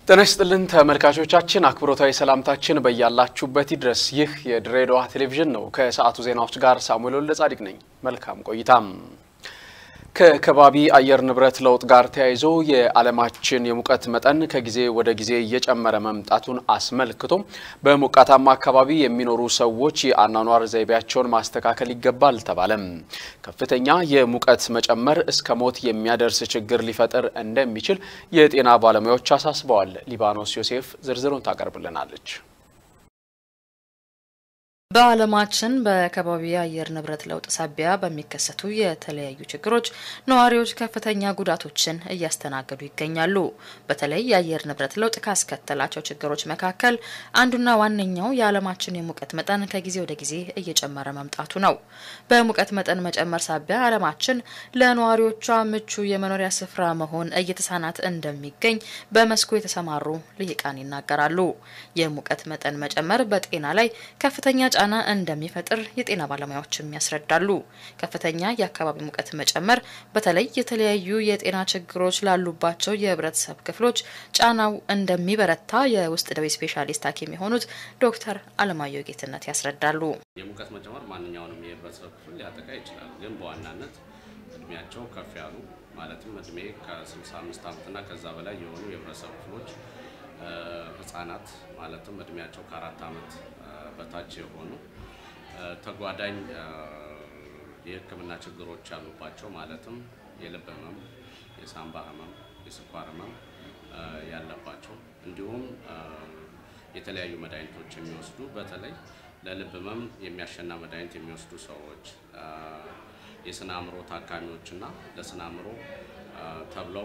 ጤና ይስጥልን ተመልካቾቻችን፣ አክብሮታዊ ሰላምታችን በያላችሁበት ይድረስ። ይህ የድሬዳዋ ቴሌቪዥን ነው። ከሰዓቱ ዜናዎች ጋር ሳሙኤል ወልደ ጻዲቅ ነኝ። መልካም ቆይታም። ከከባቢ አየር ንብረት ለውጥ ጋር ተያይዞ የዓለማችን የሙቀት መጠን ከጊዜ ወደ ጊዜ እየጨመረ መምጣቱን አስመልክቶ በሞቃታማ አካባቢ የሚኖሩ ሰዎች የአኗኗር ዘይቤያቸውን ማስተካከል ይገባል ተባለም። ከፍተኛ የሙቀት መጨመር እስከ ሞት የሚያደርስ ችግር ሊፈጥር እንደሚችል የጤና ባለሙያዎች አሳስበዋል። ሊባኖስ ዮሴፍ ዝርዝሩን ታቀርብልናለች። በዓለማችን በከባቢ አየር ንብረት ለውጥ ሳቢያ በሚከሰቱ የተለያዩ ችግሮች ነዋሪዎች ከፍተኛ ጉዳቶችን እያስተናገዱ ይገኛሉ። በተለይ የአየር ንብረት ለውጥ ካስከተላቸው ችግሮች መካከል አንዱና ዋነኛው የዓለማችን የሙቀት መጠን ከጊዜ ወደ ጊዜ እየጨመረ መምጣቱ ነው። በሙቀት መጠን መጨመር ሳቢያ ዓለማችን ለነዋሪዎቿ ምቹ የመኖሪያ ስፍራ መሆን እየተሳናት እንደሚገኝ በመስኩ የተሰማሩ ልሂቃን ይናገራሉ። የሙቀት መጠን መጨመር በጤና ላይ ከፍተኛ ጫና እንደሚፈጥር የጤና ባለሙያዎችም ያስረዳሉ። ከፍተኛ የአካባቢ ሙቀት መጨመር በተለይ የተለያዩ የጤና ችግሮች ላሉባቸው የህብረተሰብ ክፍሎች ጫናው እንደሚበረታ የውስጥ ደዌ ስፔሻሊስት ሐኪም የሆኑት ዶክተር አለማየሁ ጌትነት ያስረዳሉ። የሙቀት መጨመር ማንኛውንም የህብረተሰብ ክፍል ሊያጠቃ ይችላል። ግን በዋናነት እድሜያቸው ከፍ ያሉ ማለትም እድሜ ከ65 ዓመትና ከዛ በላይ የሆኑ የህብረተሰብ ክፍሎች ህጻናት ማለትም እድሜያቸው ከአራት ዓመት በታች የሆኑ ተጓዳኝ የሕክምና ችግሮች ያሉባቸው ማለትም የልብ ህመም፣ የሳምባ ህመም፣ የስኳር ህመም ያለባቸው እንዲሁም የተለያዩ መድኃኒቶች የሚወስዱ በተለይ ለልብ ህመም የሚያሸና መድኃኒት የሚወስዱ ሰዎች፣ የስነ አእምሮ ታካሚዎችና ለስነ አእምሮ ተብለው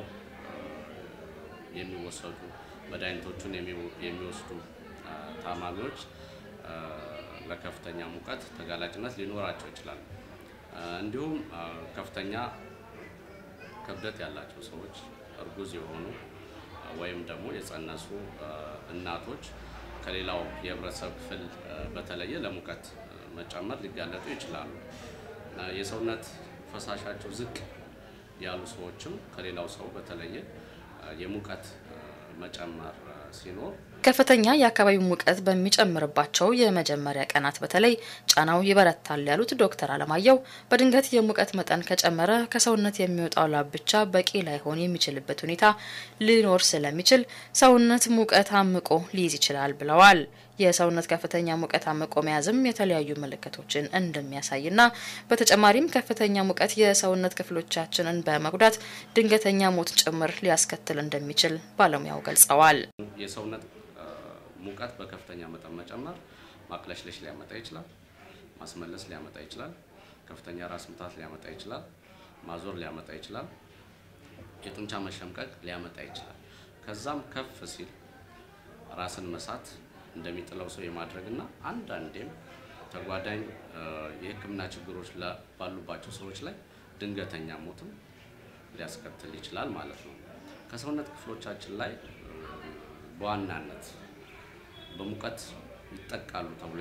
የሚወሰዱ መድኃኒቶቹን የሚወስዱ ታማሚዎች ለከፍተኛ ሙቀት ተጋላጭነት ሊኖራቸው ይችላል። እንዲሁም ከፍተኛ ክብደት ያላቸው ሰዎች፣ እርጉዝ የሆኑ ወይም ደግሞ የጸነሱ እናቶች ከሌላው የህብረተሰብ ክፍል በተለየ ለሙቀት መጨመር ሊጋለጡ ይችላሉ። የሰውነት ፈሳሻቸው ዝቅ ያሉ ሰዎችም ከሌላው ሰው በተለየ የሙቀት መጨመር ሲኖር ከፍተኛ የአካባቢው ሙቀት በሚጨምርባቸው የመጀመሪያ ቀናት በተለይ ጫናው ይበረታል ያሉት ዶክተር አለማየሁ በድንገት የሙቀት መጠን ከጨመረ ከሰውነት የሚወጣው ላብ ብቻ በቂ ላይሆን የሚችልበት ሁኔታ ሊኖር ስለሚችል ሰውነት ሙቀት አምቆ ሊይዝ ይችላል ብለዋል። የሰውነት ከፍተኛ ሙቀት አምቆ መያዝም የተለያዩ ምልክቶችን እንደሚያሳይና በተጨማሪም ከፍተኛ ሙቀት የሰውነት ክፍሎቻችንን በመጉዳት ድንገተኛ ሞት ጭምር ሊያስከትል እንደሚችል ባለሙያው ገልጸዋል። የሰውነት ሙቀት በከፍተኛ መጠን መጨመር ማቅለሽለሽ ሊያመጣ ይችላል። ማስመለስ ሊያመጣ ይችላል። ከፍተኛ ራስ ምታት ሊያመጣ ይችላል። ማዞር ሊያመጣ ይችላል። የጡንቻ መሸምቀቅ ሊያመጣ ይችላል። ከዛም ከፍ ሲል ራስን መሳት እንደሚጥለው ሰው የማድረግና አንዳንዴም ተጓዳኝ የሕክምና ችግሮች ባሉባቸው ሰዎች ላይ ድንገተኛ ሞትም ሊያስከትል ይችላል ማለት ነው። ከሰውነት ክፍሎቻችን ላይ በዋናነት በሙቀት ይጠቃሉ ተብሎ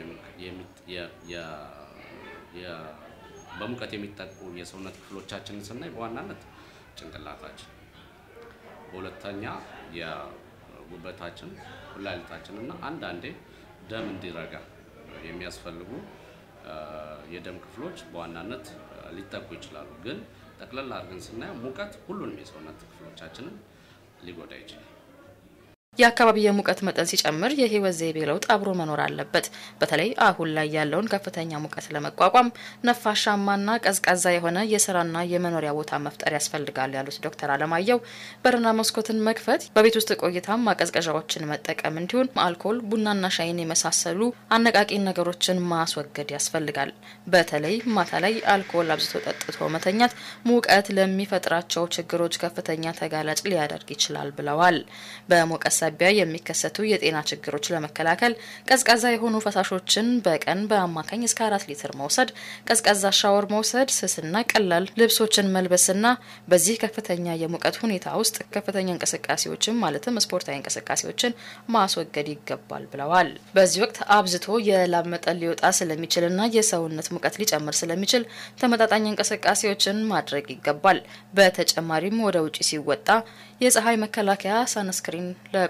በሙቀት የሚጠቁ የሰውነት ክፍሎቻችንን ስናይ በዋናነት ጭንቅላታችን፣ በሁለተኛ የጉበታችን፣ ኩላሊታችን እና አንዳንዴ ደም እንዲረጋ የሚያስፈልጉ የደም ክፍሎች በዋናነት ሊጠቁ ይችላሉ። ግን ጠቅለል አድርገን ስናየው ሙቀት ሁሉንም የሰውነት ክፍሎቻችንን ሊጎዳ ይችላል። የአካባቢ የሙቀት መጠን ሲጨምር የህይወት ዘይቤ ለውጥ አብሮ መኖር አለበት። በተለይ አሁን ላይ ያለውን ከፍተኛ ሙቀት ለመቋቋም ነፋሻማና ቀዝቃዛ የሆነ የስራና የመኖሪያ ቦታ መፍጠር ያስፈልጋል ያሉት ዶክተር አለማየሁ በርና መስኮትን መክፈት፣ በቤት ውስጥ ቆይታም ማቀዝቀዣዎችን መጠቀም እንዲሁም አልኮል፣ ቡናና ሻይን የመሳሰሉ አነቃቂ ነገሮችን ማስወገድ ያስፈልጋል። በተለይ ማታ ላይ አልኮል አብዝቶ ጠጥቶ መተኛት ሙቀት ለሚፈጥራቸው ችግሮች ከፍተኛ ተጋላጭ ሊያደርግ ይችላል ብለዋል። በሙቀት ሳቢያ የሚከሰቱ የጤና ችግሮች ለመከላከል ቀዝቃዛ የሆኑ ፈሳሾችን በቀን በአማካኝ እስከ አራት ሊትር መውሰድ፣ ቀዝቃዛ ሻወር መውሰድ፣ ስስና ቀላል ልብሶችን መልበስና በዚህ ከፍተኛ የሙቀት ሁኔታ ውስጥ ከፍተኛ እንቅስቃሴዎችን ማለትም ስፖርታዊ እንቅስቃሴዎችን ማስወገድ ይገባል ብለዋል። በዚህ ወቅት አብዝቶ የላብ መጠን ሊወጣ ስለሚችልና የሰውነት ሙቀት ሊጨምር ስለሚችል ተመጣጣኝ እንቅስቃሴዎችን ማድረግ ይገባል። በተጨማሪም ወደ ውጭ ሲወጣ የፀሐይ መከላከያ ሳንስክሪን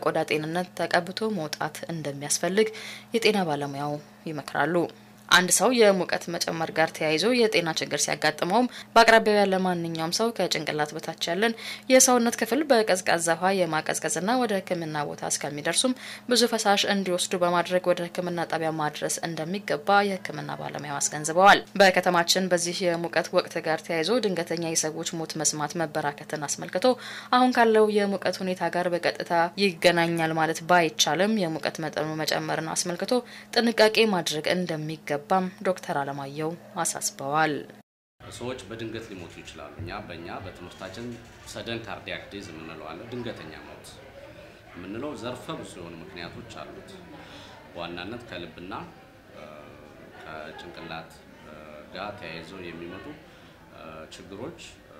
ለቆዳ ጤንነት ተቀብቶ መውጣት እንደሚያስፈልግ የጤና ባለሙያው ይመክራሉ። አንድ ሰው የሙቀት መጨመር ጋር ተያይዞ የጤና ችግር ሲያጋጥመውም በአቅራቢያው ያለ ማንኛውም ሰው ከጭንቅላት በታች ያለን የሰውነት ክፍል በቀዝቃዛ ውሃ የማቀዝቀዝና ወደ ሕክምና ቦታ እስከሚደርሱም ብዙ ፈሳሽ እንዲወስዱ በማድረግ ወደ ሕክምና ጣቢያ ማድረስ እንደሚገባ የሕክምና ባለሙያው አስገንዝበዋል። በከተማችን በዚህ የሙቀት ወቅት ጋር ተያይዞ ድንገተኛ የሰዎች ሞት መስማት መበራከትን አስመልክቶ አሁን ካለው የሙቀት ሁኔታ ጋር በቀጥታ ይገናኛል ማለት ባይቻልም የሙቀት መጠኑ መጨመርን አስመልክቶ ጥንቃቄ ማድረግ እንደሚገባ ባም ዶክተር አለማየሁ አሳስበዋል። ሰዎች በድንገት ሊሞቱ ይችላሉ። እኛ በእኛ በትምህርታችን ሰደን ካርዲያክ ዴዝ የምንለው አለ። ድንገተኛ ሞት የምንለው ዘርፈ ብዙ የሆኑ ምክንያቶች አሉት። በዋናነት ከልብና ከጭንቅላት ጋር ተያይዘው የሚመጡ ችግሮች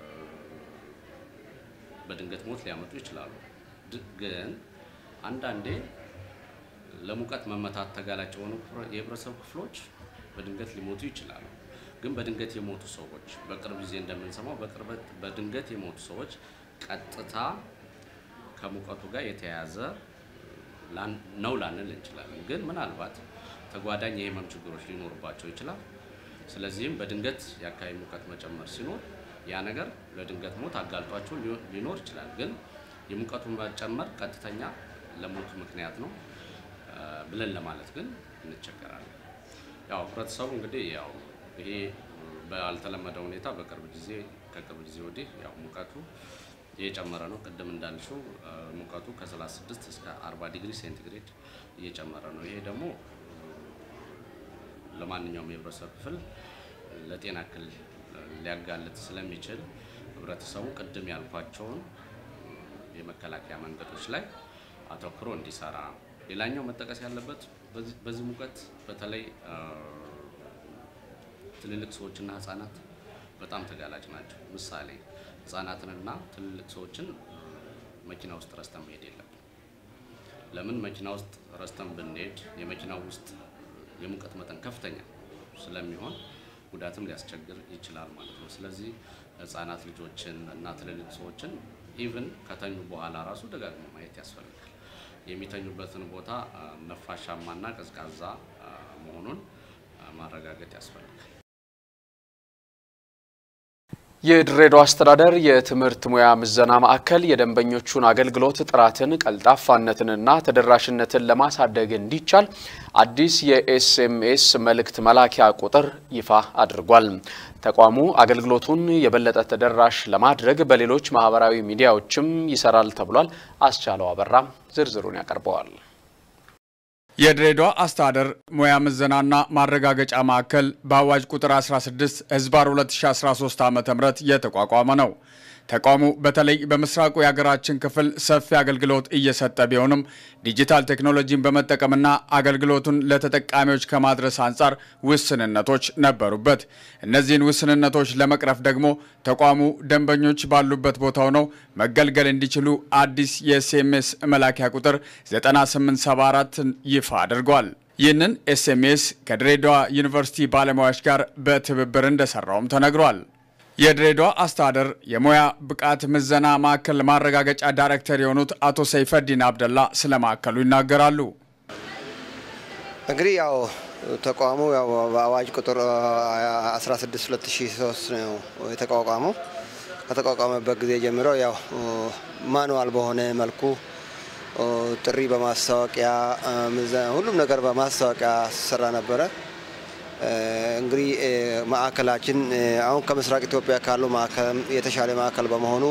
በድንገት ሞት ሊያመጡ ይችላሉ። ግን አንዳንዴ ለሙቀት መመታት ተጋላጭ የሆኑ የህብረተሰብ ክፍሎች በድንገት ሊሞቱ ይችላሉ። ግን በድንገት የሞቱ ሰዎች በቅርብ ጊዜ እንደምንሰማው በቅርበት በድንገት የሞቱ ሰዎች ቀጥታ ከሙቀቱ ጋር የተያያዘ ነው ላንል እንችላለን። ግን ምናልባት ተጓዳኝ የህመም ችግሮች ሊኖሩባቸው ይችላል። ስለዚህም በድንገት የአካባቢ ሙቀት መጨመር ሲኖር ያ ነገር ለድንገት ሞት አጋልጧቸው ሊኖር ይችላል። ግን የሙቀቱ መጨመር ቀጥተኛ ለሞቱ ምክንያት ነው ብለን ለማለት ግን እንቸገራለን። ያው ህብረተሰቡ እንግዲህ ያው ይሄ ባልተለመደ ሁኔታ በቅርብ ጊዜ ከቅርብ ጊዜ ወዲህ ያው ሙቀቱ እየጨመረ ነው። ቅድም እንዳልሽው ሙቀቱ ከ36 እስከ 40 ዲግሪ ሴንቲግሬድ እየጨመረ ነው። ይሄ ደግሞ ለማንኛውም የህብረተሰብ ክፍል ለጤና እክል ሊያጋልጥ ስለሚችል ህብረተሰቡ ቅድም ያልኳቸውን የመከላከያ መንገዶች ላይ አተኩሮ እንዲሰራ ሌላኛው መጠቀስ ያለበት በዚህ ሙቀት በተለይ ትልልቅ ሰዎችና ህጻናት በጣም ተጋላጭ ናቸው። ምሳሌ ህጻናትንና ትልልቅ ሰዎችን መኪና ውስጥ ረስተን መሄድ የለብን። ለምን መኪና ውስጥ ረስተን ብንሄድ የመኪናው ውስጥ የሙቀት መጠን ከፍተኛ ስለሚሆን ጉዳትም ሊያስቸግር ይችላል ማለት ነው። ስለዚህ ህጻናት ልጆችን እና ትልልቅ ሰዎችን ኢቭን ከተኙ በኋላ ራሱ ደጋግሞ ማየት ያስፈልጋል። የሚተኙበትን ቦታ ነፋሻማና ቀዝቃዛ መሆኑን ማረጋገጥ ያስፈልጋል። የድሬዳዋ አስተዳደር የትምህርት ሙያ ምዘና ማዕከል የደንበኞቹን አገልግሎት ጥራትን፣ ቀልጣፋነትንና ተደራሽነትን ለማሳደግ እንዲቻል አዲስ የኤስኤምኤስ መልእክት መላኪያ ቁጥር ይፋ አድርጓል። ተቋሙ አገልግሎቱን የበለጠ ተደራሽ ለማድረግ በሌሎች ማህበራዊ ሚዲያዎችም ይሰራል ተብሏል። አስቻለው አበራ ዝርዝሩን ያቀርበዋል። የድሬዳዋ አስተዳደር ሙያ ምዘናና ማረጋገጫ ማዕከል በአዋጅ ቁጥር 16 ህዝባር 2013 ዓ ም የተቋቋመ ነው። ተቋሙ በተለይ በምስራቁ የሀገራችን ክፍል ሰፊ አገልግሎት እየሰጠ ቢሆንም ዲጂታል ቴክኖሎጂን በመጠቀምና አገልግሎቱን ለተጠቃሚዎች ከማድረስ አንጻር ውስንነቶች ነበሩበት። እነዚህን ውስንነቶች ለመቅረፍ ደግሞ ተቋሙ ደንበኞች ባሉበት ቦታ ሆነው መገልገል እንዲችሉ አዲስ የኤስኤምኤስ መላኪያ ቁጥር 9874ን ይፋ አድርጓል። ይህንን ኤስኤምኤስ ከድሬዳዋ ዩኒቨርሲቲ ባለሙያዎች ጋር በትብብር እንደሰራውም ተነግሯል። የድሬዳዋ አስተዳደር የሙያ ብቃት ምዘና ማዕከል ማረጋገጫ ዳይሬክተር የሆኑት አቶ ሰይፈዲን አብደላ ስለ ማዕከሉ ይናገራሉ። እንግዲህ ያው ተቋሙ ያው በአዋጅ ቁጥር 16 2003 ነው የተቋቋመው። ከተቋቋመበት ጊዜ ጀምሮ ያው ማኑዋል በሆነ መልኩ ጥሪ በማስታወቂያ ሁሉም ነገር በማስታወቂያ ሲሰራ ነበረ። እንግዲህ ማዕከላችን አሁን ከምስራቅ ኢትዮጵያ ካሉ ማዕከል የተሻለ ማዕከል በመሆኑ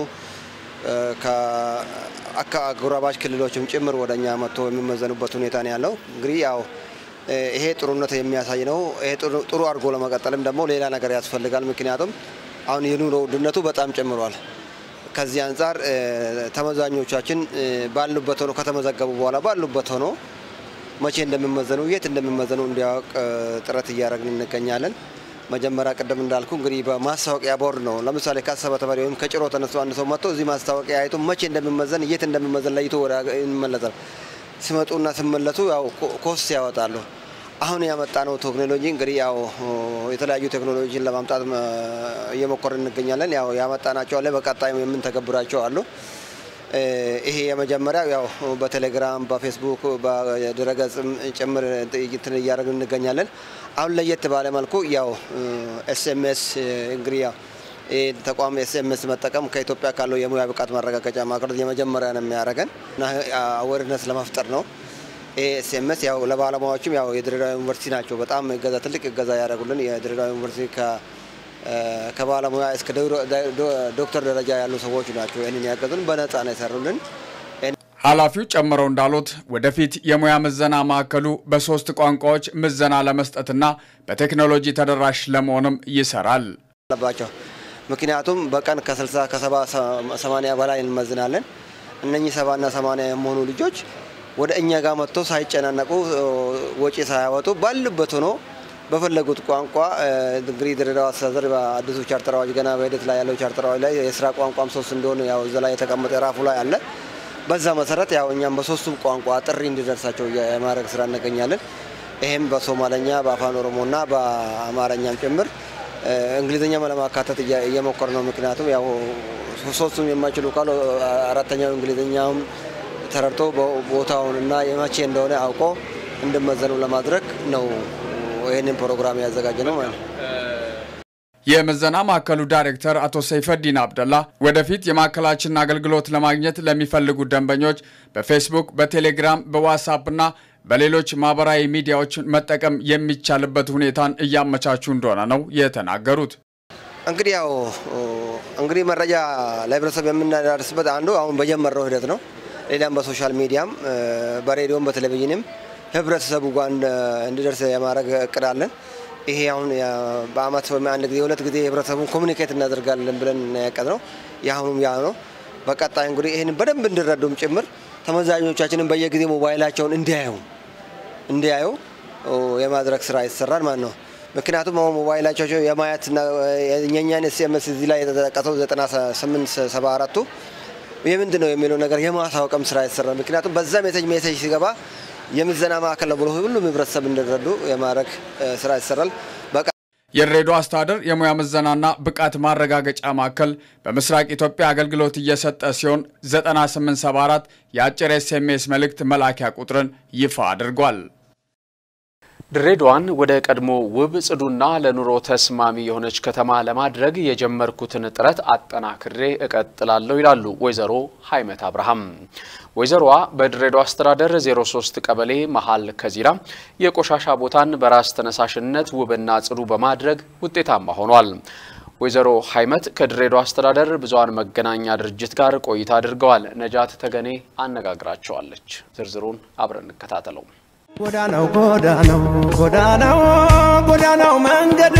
ከአጎራባች ክልሎችም ጭምር ወደ እኛ መጥቶ የሚመዘኑበት ሁኔታ ነው ያለው። እንግዲህ ያው ይሄ ጥሩነት የሚያሳይ ነው። ይሄ ጥሩ አድርጎ ለመቀጠልም ደግሞ ሌላ ነገር ያስፈልጋል። ምክንያቱም አሁን የኑሮ ውድነቱ በጣም ጨምሯል። ከዚህ አንጻር ተመዛኞቻችን ባሉበት ሆኖ ከተመዘገቡ በኋላ ባሉበት ሆኖ መቼ እንደሚመዘኑ የት እንደሚመዘኑ እንዲያውቅ ጥረት እያደረግን እንገኛለን። መጀመሪያ ቅድም እንዳልኩ እንግዲህ በማስታወቂያ ቦርድ ነው። ለምሳሌ ከአሰበ ተፈሪ ወይም ከጭሮ ተነስቶ አንድ ሰው መጥቶ እዚህ ማስታወቂያ አይቶ መቼ እንደሚመዘን የት እንደሚመዘን ለይቶ ወደ ይመለሳል። ሲመጡና ሲመለሱ ያው ኮስት ያወጣሉ። አሁን ያመጣነው ቴክኖሎጂ እንግዲህ ያው የተለያዩ ቴክኖሎጂን ለማምጣት እየሞከርን እንገኛለን። ያው ያመጣናቸው አለ፣ በቀጣይም የምንተገብራቸው አሉ። ይሄ የመጀመሪያው ያው በቴሌግራም በፌስቡክ በድረገጽም ጭምር እንትን እያደረግን እንገኛለን። አሁን ለየት ባለ መልኩ ያው ኤስኤምኤስ እንግዲህ ያው ተቋም ኤስኤምኤስ መጠቀም ከኢትዮጵያ ካለው የሙያ ብቃት ማረጋገጫ ማዕከሎች የመጀመሪያ ነው የሚያደርገን እና አዌርነስ ለመፍጠር ነው። ይሄ ኤስኤምኤስ ያው ለባለሙያዎችም ያው የድሬዳዋ ዩኒቨርሲቲ ናቸው በጣም እገዛ ትልቅ እገዛ ያደረጉልን የድሬዳዋ ዩኒቨርሲቲ ከባለሙያ እስከ ዶክተር ደረጃ ያሉ ሰዎች ናቸው ይህንን ያገዙን፣ በነጻ ነው የሰሩልን። ኃላፊው ጨምረው እንዳሉት ወደፊት የሙያ ምዘና ማዕከሉ በሶስት ቋንቋዎች ምዘና ለመስጠትና በቴክኖሎጂ ተደራሽ ለመሆንም ይሰራል አለባቸው። ምክንያቱም በቀን ከ60 ከ70 80 በላይ እንመዝናለን። እነኚህ ሰባና ሰማንያ የሚሆኑ ልጆች ወደ እኛ ጋር መጥቶ ሳይጨናነቁ ወጪ ሳያወጡ ባሉበት ሆኖ በፈለጉት ቋንቋ እንግዲህ ድሬዳዋ አስተዳደር በአዲሱ ቻርተር አዋጅ ገና በሂደት ላይ ያለው ቻርተር አዋጅ ላይ የስራ ቋንቋም ሶስት እንደሆነ ያው እዛ ላይ የተቀመጠ ራፉ ላይ አለ። በዛ መሰረት ያው እኛም በሶስቱም ቋንቋ ጥሪ እንዲደርሳቸው የማድረግ ስራ እንገኛለን። ይህም በሶማለኛ በአፋን ኦሮሞና በአማርኛም ጭምር እንግሊዝኛም ለማካተት እየሞከር ነው። ምክንያቱም ያው ሶስቱም የማይችሉ ካሉ አራተኛው እንግሊዝኛውም ተረድቶ ቦታውን እና የመቼ እንደሆነ አውቆ እንዲመዘኑ ለማድረግ ነው ይህንን ፕሮግራም ያዘጋጀ ነው ማለት ነው። የምዘና ማዕከሉ ዳይሬክተር አቶ ሰይፈዲን አብደላ ወደፊት የማዕከላችንን አገልግሎት ለማግኘት ለሚፈልጉ ደንበኞች በፌስቡክ፣ በቴሌግራም፣ በዋትሳፕ እና በሌሎች ማህበራዊ ሚዲያዎች መጠቀም የሚቻልበት ሁኔታን እያመቻቹ እንደሆነ ነው የተናገሩት። እንግዲህ ያው እንግዲህ መረጃ ለህብረተሰብ የምናዳርስበት አንዱ አሁን በጀመረው ሂደት ነው። ሌላም በሶሻል ሚዲያም በሬዲዮም በቴሌቪዥንም ህብረተሰቡ ጋር እንዲደርስ የማድረግ እቅድ አለን። ይሄ አሁን በአመት ወይም አንድ ጊዜ ሁለት ጊዜ ህብረተሰቡን ኮሚኒኬት እናደርጋለን ብለን ያቀድ ነው። የአሁኑም ያ ነው። በቀጣይ እንግዲህ ይህን በደንብ እንዲረዱም ጭምር ተመዛኞቻችንን በየጊዜ ሞባይላቸውን እንዲያዩ እንዲያዩ የማድረግ ስራ ይሰራል ማለት ነው። ምክንያቱም አሁን ሞባይላቸው የማየትና የኛን ኤስኤምኤስ እዚህ ላይ የተጠቀሰው 9874ቱ የምንድን ነው የሚለው ነገር የማሳወቅም ስራ ይሰራል። ምክንያቱም በዛ ሜሴጅ ሜሴጅ ሲገባ የምዘና ማዕከል ነው ብሎ ሁሉም ህብረተሰብ እንዲረዱ የማድረግ ስራ ይሰራል። የድሬዳዋ አስተዳደር የሙያ ምዘናና ብቃት ማረጋገጫ ማዕከል በምስራቅ ኢትዮጵያ አገልግሎት እየሰጠ ሲሆን 9874 የአጭር ኤስኤምኤስ መልእክት መላኪያ ቁጥርን ይፋ አድርጓል። ድሬዳዋን ወደ ቀድሞ ውብ ጽዱና ለኑሮ ተስማሚ የሆነች ከተማ ለማድረግ የጀመርኩትን ጥረት አጠናክሬ እቀጥላለሁ ይላሉ ወይዘሮ ሀይመት አብርሃም። ወይዘሮዋ በድሬዳዋ አስተዳደር 03 ቀበሌ መሀል ከዚራ የቆሻሻ ቦታን በራስ ተነሳሽነት ውብና ጽዱ በማድረግ ውጤታማ ሆኗል። ወይዘሮ ሀይመት ከድሬዳዋ አስተዳደር ብዙኃን መገናኛ ድርጅት ጋር ቆይታ አድርገዋል። ነጃት ተገኔ አነጋግራቸዋለች። ዝርዝሩን አብረን እንከታተለው። ጎዳናው ጎዳናው ጎዳናው ጎዳናው መንገድ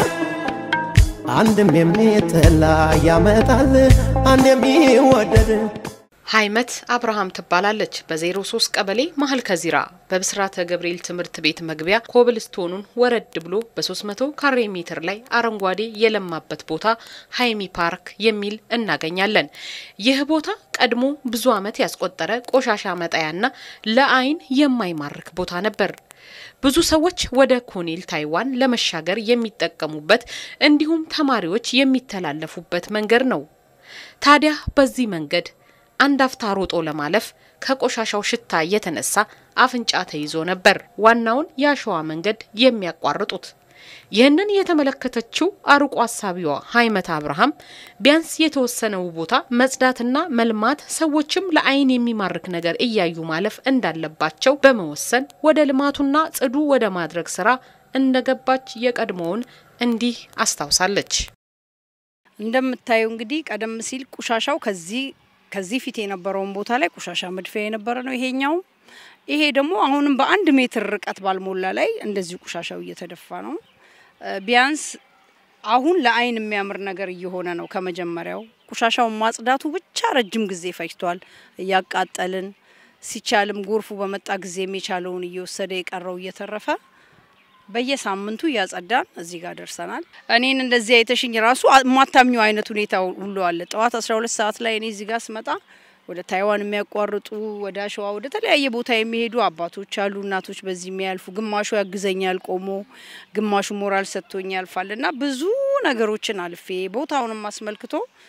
አንድም የሚጠላ ያመጣል አንድ የሚወደድ ሀይመት አብርሃም ትባላለች። በ03 ቀበሌ መሀል ከዚራ በብስራተ ገብርኤል ትምህርት ቤት መግቢያ ኮብልስቶኑን ወረድ ብሎ በ300 ካሬ ሜትር ላይ አረንጓዴ የለማበት ቦታ ሀይሚ ፓርክ የሚል እናገኛለን። ይህ ቦታ ቀድሞ ብዙ ዓመት ያስቆጠረ ቆሻሻ መጣያና ለአይን የማይማርክ ቦታ ነበር። ብዙ ሰዎች ወደ ኮኔል ታይዋን ለመሻገር የሚጠቀሙበት እንዲሁም ተማሪዎች የሚተላለፉበት መንገድ ነው። ታዲያ በዚህ መንገድ አንድ አፍታ ሮጦ ለማለፍ ከቆሻሻው ሽታ የተነሳ አፍንጫ ተይዞ ነበር ዋናውን የአሸዋ መንገድ የሚያቋርጡት። ይህንን የተመለከተችው አርቆ አሳቢዋ ሀይመት አብርሃም ቢያንስ የተወሰነው ቦታ መጽዳትና መልማት ሰዎችም ለአይን የሚማርክ ነገር እያዩ ማለፍ እንዳለባቸው በመወሰን ወደ ልማቱና ጽዱ ወደ ማድረግ ስራ እንደገባች የቀድሞውን እንዲህ አስታውሳለች። እንደምታየው እንግዲህ ቀደም ሲል ቆሻሻው ከዚህ ከዚህ ፊት የነበረውን ቦታ ላይ ቆሻሻ መድፊያ የነበረ ነው ይሄኛው። ይሄ ደግሞ አሁንም በአንድ ሜትር ርቀት ባልሞላ ላይ እንደዚሁ ቆሻሻው እየተደፋ ነው። ቢያንስ አሁን ለአይን የሚያምር ነገር እየሆነ ነው። ከመጀመሪያው ቆሻሻውን ማጽዳቱ ብቻ ረጅም ጊዜ ፈጅቷል። እያቃጠልን ሲቻልም ጎርፉ በመጣ ጊዜ የቻለውን እየወሰደ የቀረው እየተረፈ በየሳምንቱ እያጸዳን እዚህ ጋር ደርሰናል። እኔን እንደዚህ አይተሽኝ ራሱ ማታምኘው አይነት ሁኔታ ሁሉ አለ። ጠዋት 12 ሰዓት ላይ እኔ እዚህ ጋር ስመጣ ወደ ታይዋን የሚያቋርጡ ወደ አሸዋ ወደ ተለያየ ቦታ የሚሄዱ አባቶች አሉ፣ እናቶች በዚህ የሚያልፉ ግማሹ ያግዘኛል ቆሞ፣ ግማሹ ሞራል ሰጥቶኝ ያልፋል እና ብዙ ነገሮችን አልፌ ቦታውንም አስመልክቶ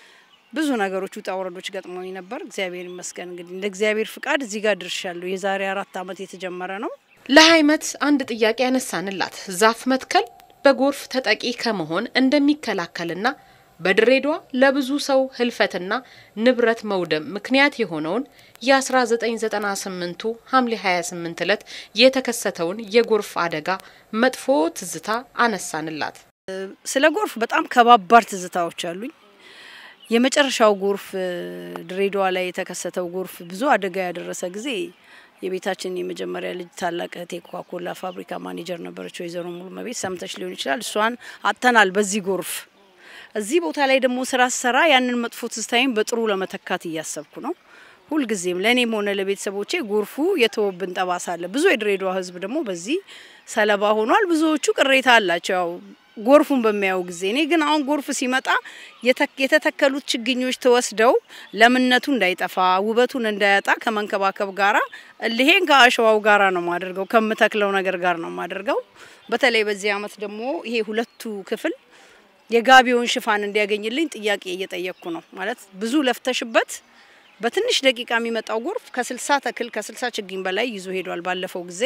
ብዙ ነገሮች ውጣ ውረዶች ገጥሞኝ ነበር። እግዚአብሔር ይመስገን እንግዲህ እንደ እግዚአብሔር ፍቃድ እዚህ ጋር ደርሻለሁ። የዛሬ አራት ዓመት የተጀመረ ነው። ለሀይመት አንድ ጥያቄ ያነሳንላት ዛፍ መትከል በጎርፍ ተጠቂ ከመሆን እንደሚከላከልና በድሬዳዋ ለብዙ ሰው ህልፈትና ንብረት መውደም ምክንያት የሆነውን የ1998ቱ ሐምሌ 28 ዕለት የተከሰተውን የጎርፍ አደጋ መጥፎ ትዝታ አነሳንላት። ስለ ጎርፍ በጣም ከባባድ ትዝታዎች አሉኝ። የመጨረሻው ጎርፍ ድሬዳዋ ላይ የተከሰተው ጎርፍ ብዙ አደጋ ያደረሰ ጊዜ የቤታችን የመጀመሪያ ልጅ ታላቅ እህቴ ኮካኮላ ፋብሪካ ማኔጀር ነበረች፣ ወይዘሮ ሙሉ መቤት ሰምተች ሊሆን ይችላል። እሷን አጥተናል በዚህ ጎርፍ። እዚህ ቦታ ላይ ደግሞ ስራ ስሰራ ያንን መጥፎ ትዝታዬን በጥሩ ለመተካት እያሰብኩ ነው። ሁልጊዜም ለእኔም ሆነ ለቤተሰቦቼ ጎርፉ የተወብን ጠባሳ አለ። ብዙ የድሬዳዋ ህዝብ ደግሞ በዚህ ሰለባ ሆኗል። ብዙዎቹ ቅሬታ አላቸው ያው ጎርፉን በሚያዩ ጊዜ። እኔ ግን አሁን ጎርፍ ሲመጣ የተተከሉት ችግኞች ተወስደው ለምነቱ እንዳይጠፋ ውበቱን እንዳያጣ ከመንከባከብ ጋራ እልሄን ከአሸዋው ጋራ ነው ማደርገው፣ ከምተክለው ነገር ጋር ነው ማደርገው። በተለይ በዚህ አመት ደግሞ ይሄ ሁለቱ ክፍል የጋቢውን ሽፋን እንዲያገኝልኝ ጥያቄ እየጠየቅኩ ነው። ማለት ብዙ ለፍተሽበት በትንሽ ደቂቃ የሚመጣው ጎርፍ ከስልሳ ተክል ከስልሳ ችግኝ በላይ ይዞ ሄዷል ባለፈው ጊዜ።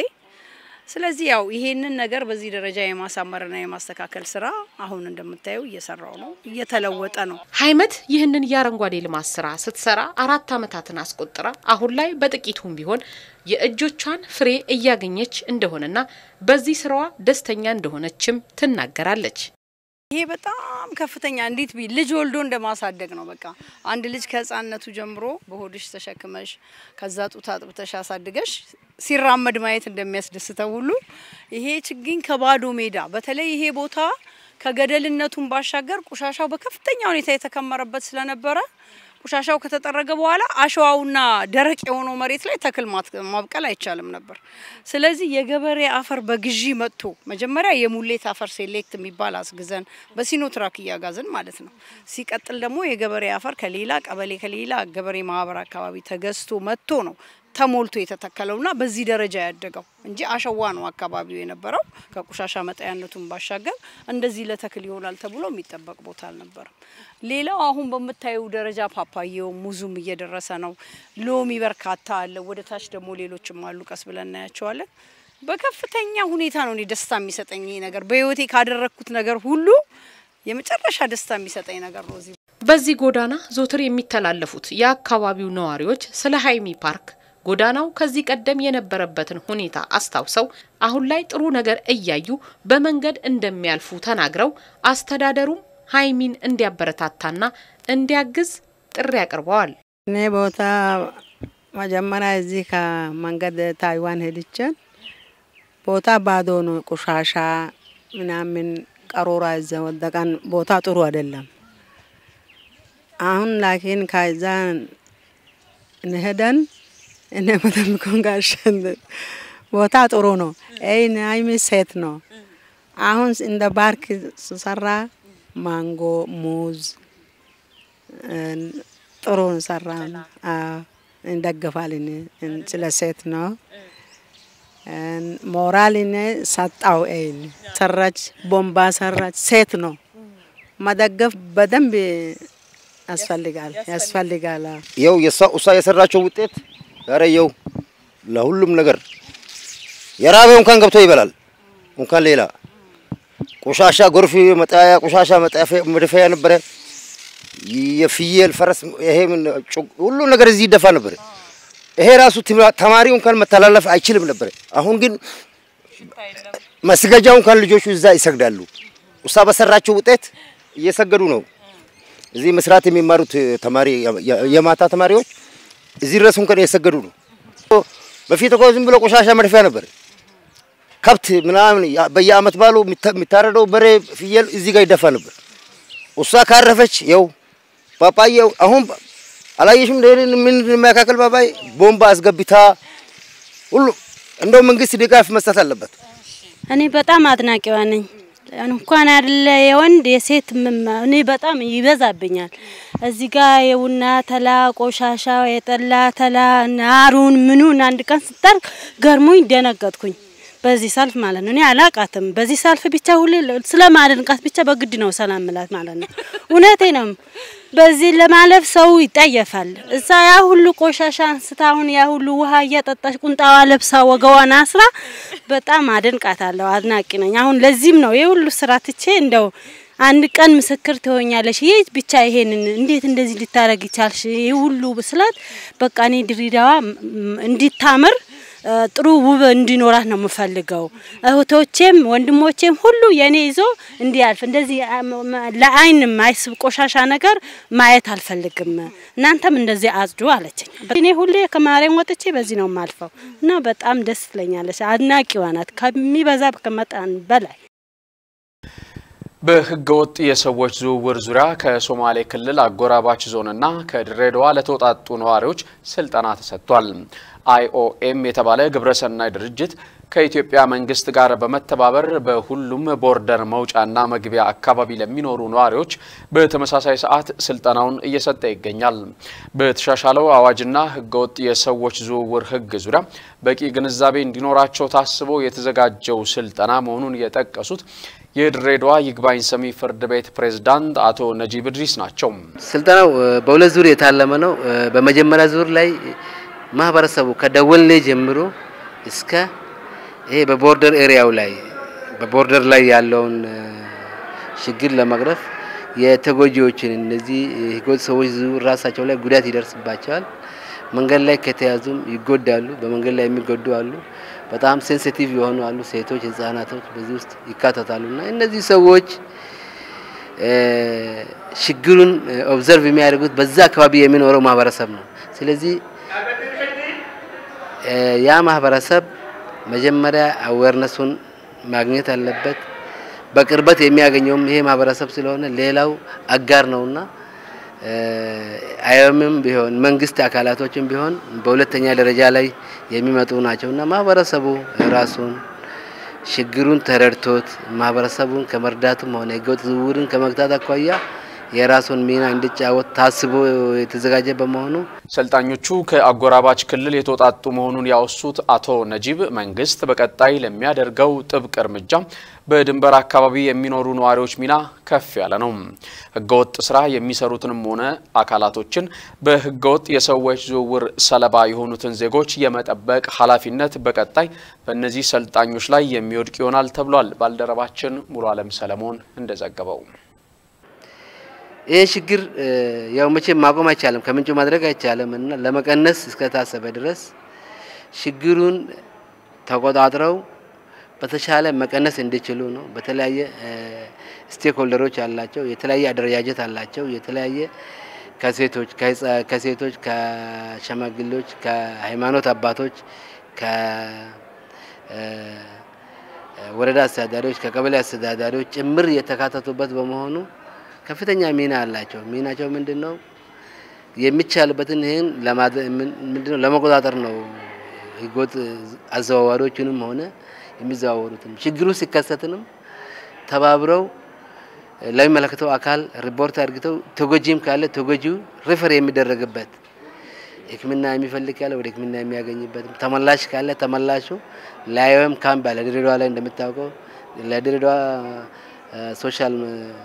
ስለዚህ ያው ይሄንን ነገር በዚህ ደረጃ የማሳመርና የማስተካከል ስራ አሁን እንደምታየው እየሰራው ነው፣ እየተለወጠ ነው። ሀይመት ይህንን የአረንጓዴ ልማት ስራ ስትሰራ አራት አመታትን አስቆጥራ አሁን ላይ በጥቂቱም ቢሆን የእጆቿን ፍሬ እያገኘች እንደሆነና በዚህ ስራዋ ደስተኛ እንደሆነችም ትናገራለች። ይሄ በጣም ከፍተኛ እንዴት ቢ ልጅ ወልዶ እንደማሳደግ ነው። በቃ አንድ ልጅ ከህፃንነቱ ጀምሮ በሆድሽ ተሸክመሽ ከዛ ጡት አጥብተሽ አሳድገሽ ሲራመድ ማየት እንደሚያስደስተው ሁሉ ይሄ ችግኝ ከባዶ ሜዳ በተለይ ይሄ ቦታ ከገደልነቱን ባሻገር ቆሻሻው በከፍተኛ ሁኔታ የተከመረበት ስለነበረ ቆሻሻው ከተጠረገ በኋላ አሸዋውና ደረቅ የሆነው መሬት ላይ ተክል ማብቀል አይቻልም ነበር። ስለዚህ የገበሬ አፈር በግዢ መጥቶ መጀመሪያ የሙሌት አፈር ሴሌክት የሚባል አስግዘን በሲኖትራክ እያጋዝን ማለት ነው። ሲቀጥል ደግሞ የገበሬ አፈር ከሌላ ቀበሌ ከሌላ ገበሬ ማህበር አካባቢ ተገዝቶ መጥቶ ነው ተሞልቶ የተተከለውና በዚህ ደረጃ ያደገው እንጂ አሸዋ ነው አካባቢው የነበረው። ከቆሻሻ መጣያነቱን ባሻገር እንደዚህ ለተክል ይሆናል ተብሎ የሚጠበቅ ቦታ አልነበረም። ሌላው አሁን በምታዩ ደረጃ ፓፓየው፣ ሙዙም እየደረሰ ነው። ሎሚ በርካታ አለ። ወደ ታች ደግሞ ሌሎችም አሉ። ቀስ ብለን እናያቸዋለን። በከፍተኛ ሁኔታ ነው እኔ ደስታ የሚሰጠኝ ይሄ ነገር በህይወቴ ካደረግኩት ነገር ሁሉ የመጨረሻ ደስታ የሚሰጠኝ ነገር ነው። እዚህ በዚህ ጎዳና ዞትር የሚተላለፉት የአካባቢው ነዋሪዎች ስለ ሀይሚ ፓርክ ጎዳናው ከዚህ ቀደም የነበረበትን ሁኔታ አስታውሰው አሁን ላይ ጥሩ ነገር እያዩ በመንገድ እንደሚያልፉ ተናግረው አስተዳደሩም ሀይሚን እንዲያበረታታና እንዲያግዝ ጥሪ አቅርበዋል። እኔ ቦታ መጀመሪያ እዚህ ከመንገድ ታይዋን ሄድችን ቦታ ባዶ ነው፣ ቆሻሻ ምናምን ቀሮራ እዛ ወደቀን ቦታ ጥሩ አይደለም። አሁን ላኪን ከዛ እንሄደን እኔ መተምኮን ጋሸን ቦታ ጥሩ ነው። ይህን ሀይሚ ሴት ነው። አሁን እንደ ባርክ ስሰራ ማንጎ፣ ሙዝ ጥሩ ሰራ እንደግፋል። ስለ ሴት ነው ሞራል ሰጣው። ይን ሰራች፣ ቦምባ ሰራች። ሴት ነው መደገፍ በደንብ ያስፈልጋል ያስፈልጋል። ይኸው እሷ የሰራቸው ውጤት ዛሬ ይኸው ለሁሉም ነገር የራበው እንኳን ገብቶ ይበላል። እንኳን ሌላ ቆሻሻ ጎርፍ መጣያ ቆሻሻ መድፈያ ነበረ። የፍየል ፈረስ፣ ይሄ ሁሉ ነገር እዚህ ይደፋ ነበር። ይሄ ራሱ ተማሪው እንኳን መተላለፍ አይችልም ነበር። አሁን ግን መስገጃው እንኳን ልጆቹ እዛ ይሰግዳሉ። እሷ በሰራቸው ውጤት እየሰገዱ ነው። እዚህ መስራት የሚማሩት ተማሪ የማታ ተማሪዎች እዚህ ድረስ እንኳን እየሰገዱ ነው። በፊት እኮ ዝም ብሎ ቆሻሻ መድፊያ ነበር። ከብት ምናምን በየአመት ባሉ የሚታረደው በሬ፣ ፍየል እዚህ ጋር ይደፋ ነበር። እሷ ካረፈች ይኸው ፓፓዬው አሁን አላየሽም? ምን የሚያካክል ፓፓዬ ቦምባ አስገብታ ሁሉ እንደው መንግስት ድጋፍ መስጠት አለበት። እኔ በጣም አድናቂዋ ነኝ። እንኳን አይደለ የወንድ የሴት እኔ በጣም ይበዛብኛል። እዚህ ጋር የቡና ተላ ቆሻሻ፣ የጠላ ተላ ናሩን ምኑን አንድ ቀን ስጠርግ ገርሞኝ ደነገጥኩኝ። በዚህ ሰልፍ ማለት ነው። እኔ አላቃትም። በዚህ ሰልፍ ብቻ ሁሌ ስለማደንቃት ብቻ በግድ ነው ሰላም ምላት ማለት ነው። እውነቴ ነው። በዚህ ለማለፍ ሰው ይጠየፋል። እዛ ያ ሁሉ ቆሻሻ አንስታ አሁን ያ ሁሉ ውሃ እያጠጣች ቁንጣዋ ለብሳ ወገዋን አስራ በጣም አደንቃታለሁ። አድናቂ ነኝ። አሁን ለዚህም ነው ይህ ሁሉ ስራ ትቼ እንደው አንድ ቀን ምስክር ትሆኛለሽ። ይህ ብቻ ይሄንን እንዴት እንደዚህ ልታረግ ይቻልሽ? ይህ ሁሉ ስላት በቃ እኔ ድሬዳዋ እንዲታምር ጥሩ ውብ እንዲኖራት ነው የምፈልገው። እህቶቼም ወንድሞቼም ሁሉ የኔ ይዞ እንዲያልፍ እንደዚህ ለአይን ማይስብ ቆሻሻ ነገር ማየት አልፈልግም። እናንተም እንደዚህ አጽዱ አለችኝ። እኔ ሁሌ ከማርያም ወጥቼ በዚህ ነው የማልፈው እና በጣም ደስ ትለኛለች። አድናቂዋ ናት ከሚበዛ ከመጠን በላይ። በህገወጥ የሰዎች ዝውውር ዙሪያ ከሶማሌ ክልል አጎራባች ዞንና ከድሬዳዋ ለተውጣጡ ነዋሪዎች ስልጠና ተሰጥቷል። አይኦኤም የተባለ ግብረሰናይ ድርጅት ከኢትዮጵያ መንግስት ጋር በመተባበር በሁሉም ቦርደር መውጫና መግቢያ አካባቢ ለሚኖሩ ነዋሪዎች በተመሳሳይ ሰዓት ስልጠናውን እየሰጠ ይገኛል። በተሻሻለው አዋጅና ህገወጥ የሰዎች ዝውውር ህግ ዙሪያ በቂ ግንዛቤ እንዲኖራቸው ታስቦ የተዘጋጀው ስልጠና መሆኑን የጠቀሱት የድሬዳዋ ይግባኝ ሰሚ ፍርድ ቤት ፕሬዝዳንት አቶ ነጂብ እድሪስ ናቸው። ስልጠናው በሁለት ዙር የታለመ ነው። በመጀመሪያ ዙር ላይ ማህበረሰቡ ከደወልኔ ጀምሮ እስከ ይሄ በቦርደር ኤሪያው ላይ በቦርደር ላይ ያለውን ችግር ለመቅረፍ የተጎጂዎችን እነዚህ ህገወጥ ሰዎች ዝውውር ራሳቸው ላይ ጉዳት ይደርስባቸዋል። መንገድ ላይ ከተያዙም ይጎዳሉ። በመንገድ ላይ የሚጎዱ አሉ። በጣም ሴንሲቲቭ የሆኑ አሉ። ሴቶች፣ ህጻናቶች በዚህ ውስጥ ይካተታሉ እና እነዚህ ሰዎች ችግሩን ኦብዘርቭ የሚያደርጉት በዛ አካባቢ የሚኖረው ማህበረሰብ ነው። ስለዚህ ያ ማህበረሰብ መጀመሪያ አዌርነሱን ማግኘት አለበት። በቅርበት የሚያገኘውም ይሄ ማህበረሰብ ስለሆነ ሌላው አጋር ነውና አይኦኤምም ቢሆን መንግስት አካላቶችም ቢሆን በሁለተኛ ደረጃ ላይ የሚመጡ ናቸውና ማህበረሰቡ ራሱን ችግሩን ተረድቶት ማህበረሰቡን ከመርዳትም ሆነ ህገወጥ ዝውውርን ከመግታት አኳያ የራሱን ሚና እንዲጫወት ታስቦ የተዘጋጀ በመሆኑ ሰልጣኞቹ ከአጎራባች ክልል የተውጣጡ መሆኑን ያወሱት አቶ ነጂብ መንግስት በቀጣይ ለሚያደርገው ጥብቅ እርምጃ በድንበር አካባቢ የሚኖሩ ነዋሪዎች ሚና ከፍ ያለ ነው። ህገወጥ ስራ የሚሰሩትንም ሆነ አካላቶችን በህገወጥ የሰዎች ዝውውር ሰለባ የሆኑትን ዜጎች የመጠበቅ ኃላፊነት በቀጣይ በእነዚህ ሰልጣኞች ላይ የሚወድቅ ይሆናል ተብሏል። ባልደረባችን ሙሉ አለም ሰለሞን እንደዘገበው ይሄ ችግር ያው መቼም ማቆም አይቻልም፣ ከምንጩ ማድረግ አይቻልም እና ለመቀነስ እስከታሰበ ድረስ ችግሩን ተቆጣጥረው በተሻለ መቀነስ እንዲችሉ ነው። በተለያየ ስቴክ ሆልደሮች አላቸው፣ የተለያየ አደረጃጀት አላቸው። የተለያየ ከሴቶች ከሴቶች ከሸማግሌዎች፣ ከሃይማኖት አባቶች፣ ከወረዳ አስተዳዳሪዎች፣ ከቀበሌ አስተዳዳሪዎች ጭምር የተካተቱበት በመሆኑ ከፍተኛ ሚና አላቸው። ሚናቸው ምንድን ነው? የሚቻልበትን ይህን ምንድነው ለመቆጣጠር ነው። ህገወጥ አዘዋዋሪዎችንም ሆነ የሚዘዋወሩትም ችግሩ ሲከሰትንም ተባብረው ለሚመለከተው አካል ሪፖርት አድርግተው ተጎጂም ካለ ተጎጂው ሪፈር የሚደረግበት ሕክምና የሚፈልግ ካለ ወደ ሕክምና የሚያገኝበት ተመላሽ ካለ ተመላሹ ለአይኦኤም ካምፕ አለ ድሬዳዋ ላይ እንደምታውቀው ለድሬዳዋ ሶሻል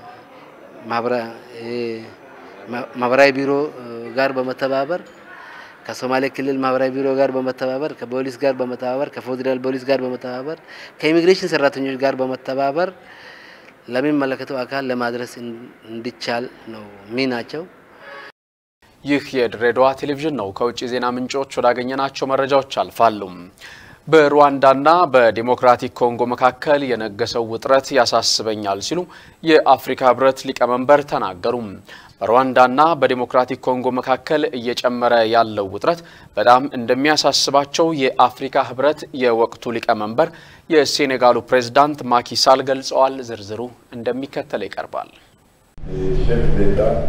ማህበራዊ ቢሮ ጋር በመተባበር ከሶማሌ ክልል ማህበራዊ ቢሮ ጋር በመተባበር ከፖሊስ ጋር በመተባበር ከፌዴራል ፖሊስ ጋር በመተባበር ከኢሚግሬሽን ሰራተኞች ጋር በመተባበር ለሚመለከተው አካል ለማድረስ እንዲቻል ነው ሚናቸው። ይህ የድሬዳዋ ቴሌቪዥን ነው። ከውጭ ዜና ምንጮች ወዳገኘናቸው መረጃዎች አልፋሉ። በሩዋንዳና በዲሞክራቲክ ኮንጎ መካከል የነገሰው ውጥረት ያሳስበኛል ሲሉ የአፍሪካ ህብረት ሊቀመንበር ተናገሩ። በሩዋንዳና በዲሞክራቲክ ኮንጎ መካከል እየጨመረ ያለው ውጥረት በጣም እንደሚያሳስባቸው የአፍሪካ ህብረት የወቅቱ ሊቀመንበር የሴኔጋሉ ፕሬዝዳንት ማኪሳል ገልጸዋል። ዝርዝሩ እንደሚከተለው ይቀርባል።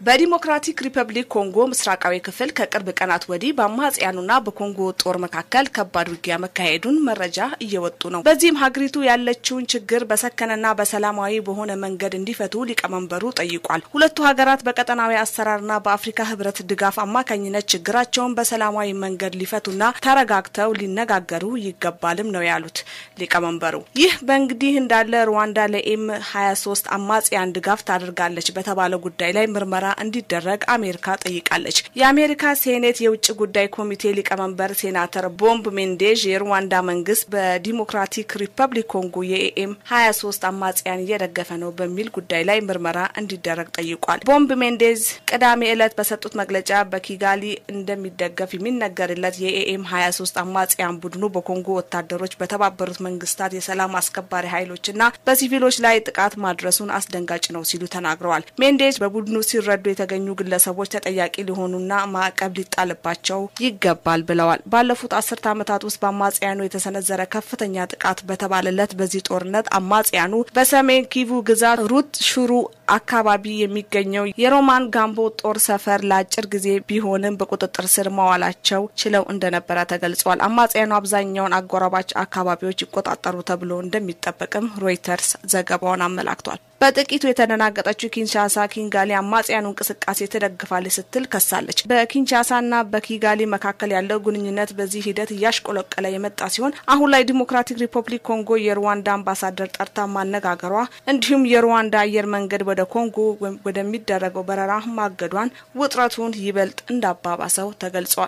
በዲሞክራቲክ ሪፐብሊክ ኮንጎ ምስራቃዊ ክፍል ከቅርብ ቀናት ወዲህ በአማጽያኑና በኮንጎ ጦር መካከል ከባድ ውጊያ መካሄዱን መረጃ እየወጡ ነው። በዚህም ሀገሪቱ ያለችውን ችግር በሰከነና በሰላማዊ በሆነ መንገድ እንዲፈቱ ሊቀመንበሩ ጠይቋል። ሁለቱ ሀገራት በቀጠናዊ አሰራርና በአፍሪካ ሕብረት ድጋፍ አማካኝነት ችግራቸውን በሰላማዊ መንገድ ሊፈቱና ተረጋግተው ሊነጋገሩ ይገባልም ነው ያሉት ሊቀመንበሩ። ይህ በእንግዲህ እንዳለ ሩዋንዳ ለኤም 23 አማጽያን ድጋፍ ታደርጋለች በተባለ ጉዳይ ላይ ምርመራ እንዲደረግ አሜሪካ ጠይቃለች። የአሜሪካ ሴኔት የውጭ ጉዳይ ኮሚቴ ሊቀመንበር ሴናተር ቦምብ ሜንዴዥ የሩዋንዳ መንግስት በዲሞክራቲክ ሪፐብሊክ ኮንጎ የኤኤም 23 አማጽያን እየደገፈ ነው በሚል ጉዳይ ላይ ምርመራ እንዲደረግ ጠይቋል። ቦምብ ሜንዴዝ ቅዳሜ ዕለት በሰጡት መግለጫ በኪጋሊ እንደሚደገፍ የሚነገርለት የኤኤም 23 አማጽያን ቡድኑ በኮንጎ ወታደሮች፣ በተባበሩት መንግስታት የሰላም አስከባሪ ኃይሎችና በሲቪሎች ላይ ጥቃት ማድረሱን አስደንጋጭ ነው ሲሉ ተናግረዋል። ሜንዴዝ በቡድኑ ሲረዱ የተገኙ ግለሰቦች ተጠያቂ ሊሆኑና ማዕቀብ ሊጣልባቸው ይገባል ብለዋል። ባለፉት አስርት ዓመታት ውስጥ በአማጽያኑ የተሰነዘረ ከፍተኛ ጥቃት በተባለለት በዚህ ጦርነት አማጽያኑ በሰሜን ኪቩ ግዛት ሩት ሹሩ አካባቢ የሚገኘው የሮማን ጋምቦ ጦር ሰፈር ለአጭር ጊዜ ቢሆንም በቁጥጥር ስር መዋላቸው ችለው እንደነበረ ተገልጿል። አማጽያኑ አብዛኛውን አጎራባች አካባቢዎች ይቆጣጠሩ ተብሎ እንደሚጠበቅም ሮይተርስ ዘገባውን አመላክቷል። በጥቂቱ የተደናገጠችው ኪንሻሳ ኪንጋሊ አማጽያኑ እንቅስቃሴ ትደግፋለች ስትል ከሳለች። በኪንሻሳና በኪጋሊ መካከል ያለው ግንኙነት በዚህ ሂደት እያሽቆለቀለ የመጣ ሲሆን አሁን ላይ ዲሞክራቲክ ሪፐብሊክ ኮንጎ የሩዋንዳ አምባሳደር ጠርታ ማነጋገሯ እንዲሁም የሩዋንዳ አየር መንገድ ወደ ኮንጎ ወደሚደረገው በረራ ማገዷን ውጥረቱን ይበልጥ እንዳባባሰው ተገልጿል።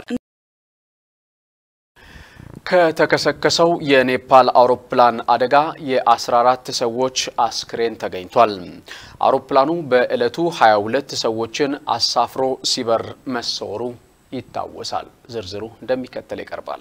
ከተከሰከሰው የኔፓል አውሮፕላን አደጋ የ14 ሰዎች አስክሬን ተገኝቷል። አውሮፕላኑ በዕለቱ 22 ሰዎችን አሳፍሮ ሲበር መሰወሩ ይታወሳል። ዝርዝሩ እንደሚከተል ይቀርባል።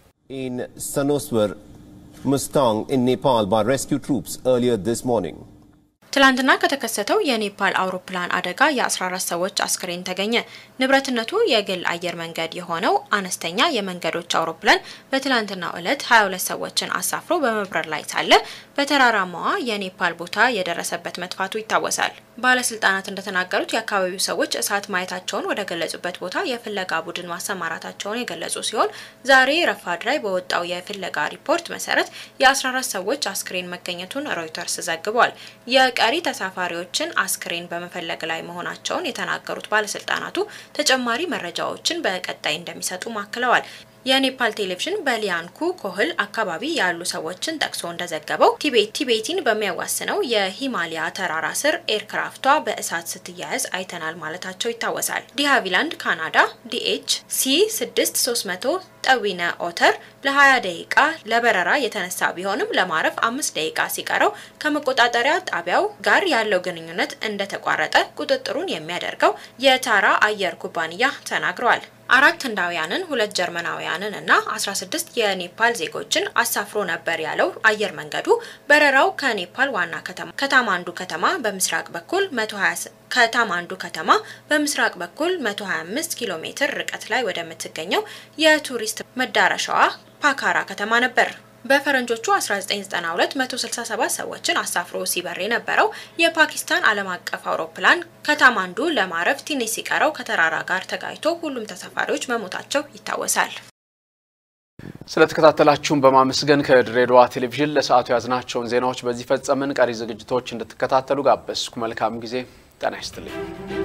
In Sanoswar, Mustang in Nepal by rescue troops earlier this morning. ትላንትና ከተከሰተው የኔፓል አውሮፕላን አደጋ የ14 ሰዎች አስክሬን ተገኘ። ንብረትነቱ የግል አየር መንገድ የሆነው አነስተኛ የመንገዶች አውሮፕላን በትላንትናው ዕለት 22 ሰዎችን አሳፍሮ በመብረር ላይ ሳለ በተራራማዋ የኔፓል ቦታ የደረሰበት መጥፋቱ ይታወሳል። ባለስልጣናት እንደተናገሩት የአካባቢው ሰዎች እሳት ማየታቸውን ወደ ገለጹበት ቦታ የፍለጋ ቡድን ማሰማራታቸውን የገለጹ ሲሆን ዛሬ ረፋድ ላይ በወጣው የፍለጋ ሪፖርት መሰረት የ14 ሰዎች አስክሬን መገኘቱን ሮይተርስ ዘግቧል። የቀሪ ተሳፋሪዎችን አስክሬን በመፈለግ ላይ መሆናቸውን የተናገሩት ባለስልጣናቱ ተጨማሪ መረጃዎችን በቀጣይ እንደሚሰጡ አክለዋል። የኔፓል ቴሌቪዥን በሊያንኩ ኮህል አካባቢ ያሉ ሰዎችን ጠቅሶ እንደዘገበው ቲቤት ቲቤቲን በሚያዋስነው የሂማሊያ ተራራ ስር ኤርክራፍቷ በእሳት ስትያያዝ አይተናል ማለታቸው ይታወሳል። ዲሃቪላንድ ካናዳ ዲኤች ሲ 6300 ጠዊነ ኦተር ለ20 ደቂቃ ለበረራ የተነሳ ቢሆንም ለማረፍ አምስት ደቂቃ ሲቀረው ከመቆጣጠሪያ ጣቢያው ጋር ያለው ግንኙነት እንደተቋረጠ ቁጥጥሩን የሚያደርገው የታራ አየር ኩባንያ ተናግረዋል። አራት ህንዳውያንን ሁለት ጀርመናውያንን እና 16 የኔፓል ዜጎችን አሳፍሮ ነበር ያለው አየር መንገዱ በረራው ከኔፓል ዋና ከተማ ከታማንዱ ከተማ በምስራቅ በኩል 120 ከታማንዱ ከተማ በምስራቅ በኩል 125 ኪሎ ሜትር ርቀት ላይ ወደምትገኘው የቱሪስት መዳረሻዋ ፓካራ ከተማ ነበር። በፈረንጆቹ 1992 167 ሰዎችን አሳፍሮ ሲበር የነበረው የፓኪስታን ዓለም አቀፍ አውሮፕላን ከታማንዱ ለማረፍ ትንሽ ሲቀረው ከተራራ ጋር ተጋጭቶ ሁሉም ተሳፋሪዎች መሞታቸው ይታወሳል። ስለተከታተላችሁን በማመስገን ከድሬዳዋ ቴሌቪዥን ለሰዓቱ ያዝናቸውን ዜናዎች በዚህ ፈጸምን። ቀሪ ዝግጅቶች እንድትከታተሉ ጋበዝኩ። መልካም ጊዜ። ጤና ይስጥልኝ።